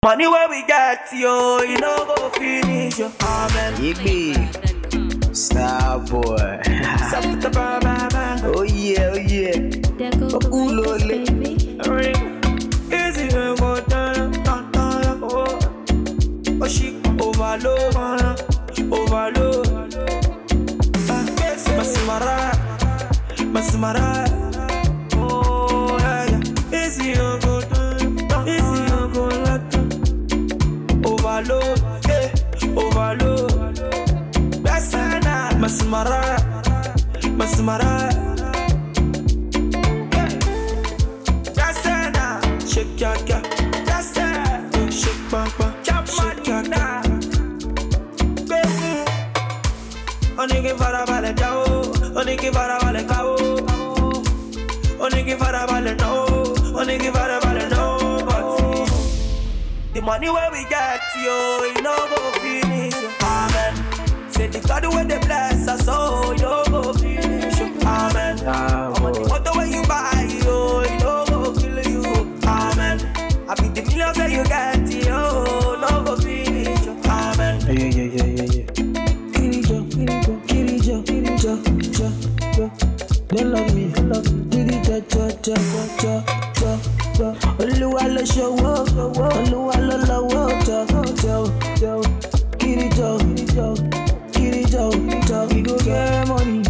Money where we get, yo, you know go finish, yo. Amen. Igby, Star Boy. Stop the bang, bang, bang. oh yeah, oh yeah. Cool, Olole. baby. Ring. Easy, we go down, down, down, oh. Oh, she overload, uh, overload. Ah, yes, Masimara, Masimara. Oh, yeah, yeah. Easy, you go down, down, easy, you go down. Overload, yeah, overload. Besana, Masimara, Masimara. Besana, shake your girl. Besana, shake bang bang, shake your girl. Baby, oníkì farabalẹ̀ jáwó, oníkì farabalẹ̀ káwó. Oníkì farabalẹ̀ náwó, oníkì farabalẹ̀ náwó. But the money where we get, yo, you know go finish, yo. Amen. Say the God where they bless us, oh, you know go finish, yo. Amen. Ah, I'm on the boy. motor where you buy, yo, you know go kill you. Amen. I be the millions that you get, yo, no go finish, yo. Amen. Yeah, yeah, yeah, yeah, yeah. Kirijo, Kirijo, Kirijo, Kirijo, Jo, Jo. They love me, love me. Kirijo, Jo, Jo, Jo, Jo, Jo. Olúwa ló ṣòwò, Olúwa ló lọ́wọ́, Jo, Jo, Jo. Kirijo, Kirijo, Kirijo, Jo. We go get money,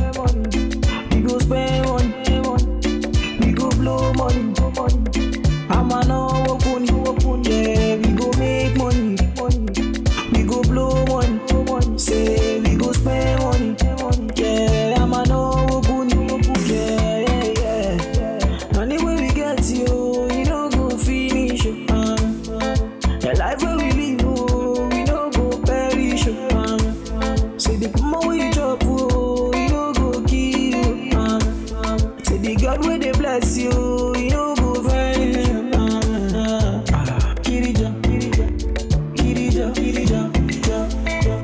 we go spend money, we go blow money. Àmà náwó kún ní, yeah, we go make money. We go blow money, say we go spend money. Yeah, I'm a no good, yeah, yeah, yeah. Money where we get you, you know go finish. Uh, the life where we live, oh, we no go perish. Uh, say the mama where you drop, oh, you no go kill. Uh, say the God where they bless you, you no go vanish. Uh, uh, Kirija, Kirija. Kirija, Kirija, Jo, Jo.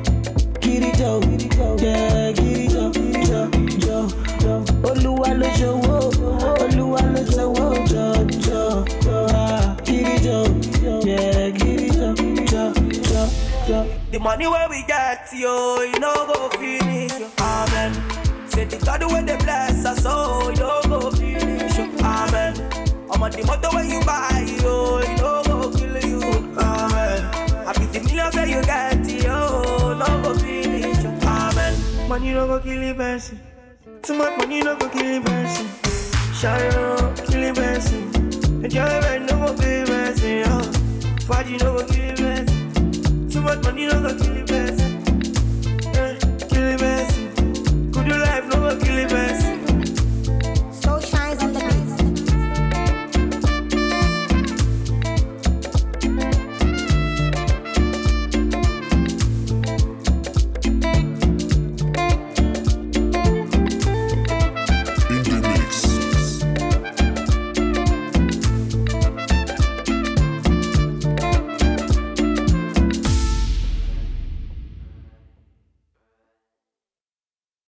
Kirija, yeah, Kirija, Jo, Jo, Jo. Olúwa ló ṣòwò, Olúwa ló ṣòwò, Jo, Jo, Jo. Ah, Kirija, yeah, Kirija, Jo, Jo, Jo. The money where we get, yo, you know go finish, yo. Amen. Say the God where they bless us, oh, you know go finish, yo. Amen. I'm on the motor where you buy, yo, you know go kill you. Amen. I be the millions that you get, yo, no go finish, yo. Amen. Money no go kill a person. Too much money no go kill a person. Shine no kill a person. Enjoyment no go kill a person, yo. Party no go kill a person. Too much money no go kill a person. Eh, kill a person. Good life no go kill a person.